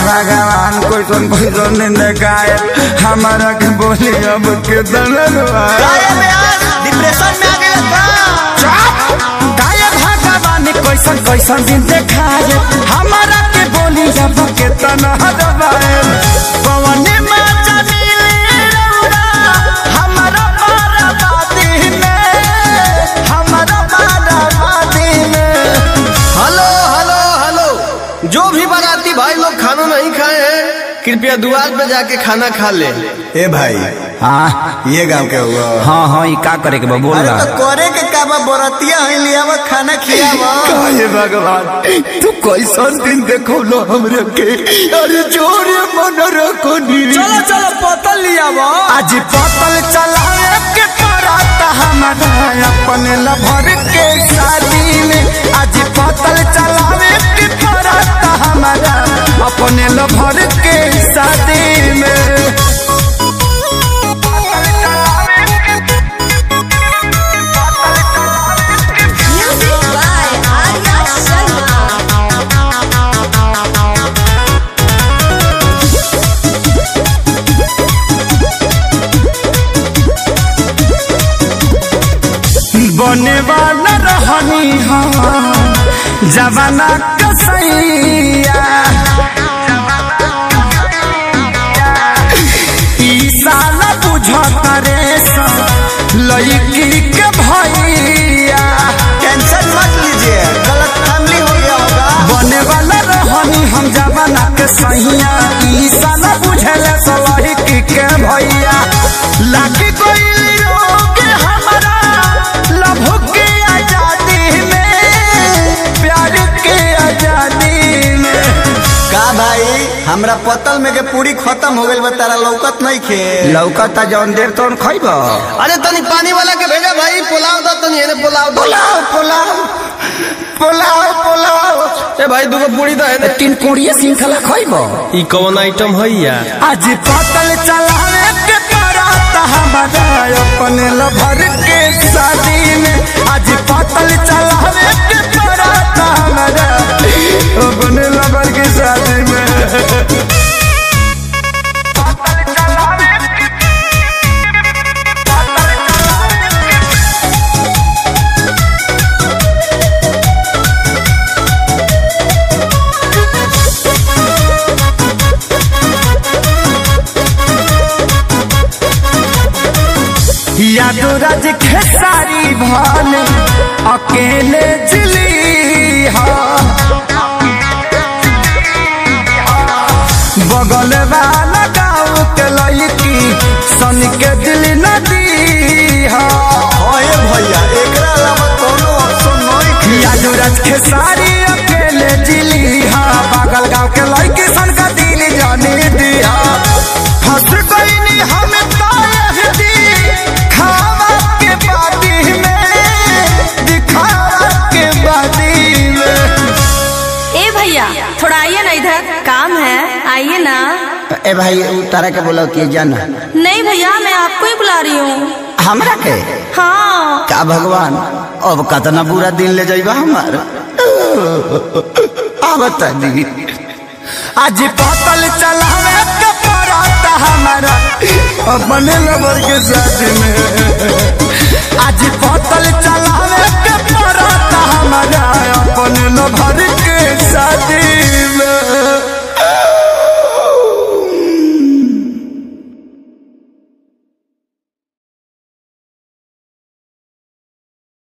भगवान कोई सुन कोई सुन देखाए हमारा के बोली अब के दनवा डिप्रेशन में आ गया गाय भगवान कैसन कैसन दिन देखाए हमारा के बोली अब के दनवा पवन माचा मिले रौरा हमारा बाराबादी में हमारा बाराबादी में हेलो हेलो हेलो जो भी बाराती भाई लोग खाना नहीं खाए हैं कृपया दुआर पे जाके खाना खा ले ए भाई हाँ ये गांव के हुआ हाँ हाँ ये का करे के बा बोल अरे रहा तो करे के का बा बरतिया है लियावा खाना खियावा हे भगवान तू कैसन दिन देखो लो हमरे के अरे जोरे मन रखो नी चलो चलो पतल लियावा आज पतल चलावे के पराता हमारा अपने लभर के शादी में आज पतल चलावे के पराता हमारा अपने लभर के शादी में Music by Arya Sharma. बने वाला रहनी हम जवाना कसैया ई साला बुझता रे लड़की के भैया टेंशन मत लीजिए गलत फैमिली हो गया होगा बने वाला रहनी हम जवाना के सैया ई साला बुझल लड़की के भैया लागी कोई रोग हमारा लभो के आजादी में प्यार के आजादी में का भाई हमरा पतल में के पूरी खत्म हो गइल बा तारा लौकत नहीं खे लौकता जौन देर तौन खैब अरे तनी पानी वाला के भेजा भाई पुलाव दो तनी एने पुलाव दो पुलाव पुलाव पुलाव पुलाव ए भाई दूगो पूरी दो एने तीन कोड़िए श्रृंखला खैब ई कौन आइटम है या आज पतल चलावे के पराता हमारा अपने लभर के शादी में आज पतल चलावे के पराता हमारा अपने लभर के शादी में यादो राज खेसारी भान अकेले जिली हा बगल वाला गाँव के लड़की सन के दिल नदी हा ओए भैया एकरा अलावा कोनो ऑप्शन नहीं खे यादो राज खेसारी अकेले जिली हा बगल गाँव के लड़की सन का दिल जाने दिया फंस गई नी हम तायह दी खावा के बादी में दिखावा के बादी में ए भैया थोड़ा आइए ना इधर काम है आइए ना ए भाई तारा के बोला कि जाना नहीं भैया मैं आपको ही बुला रही हूँ हमरा के हाँ का भगवान अब कतना बुरा दिन ले जाइबा हमार आवत दी आज पतल चलावे के पराता हमारा अपने लबर के साथ में आज पतल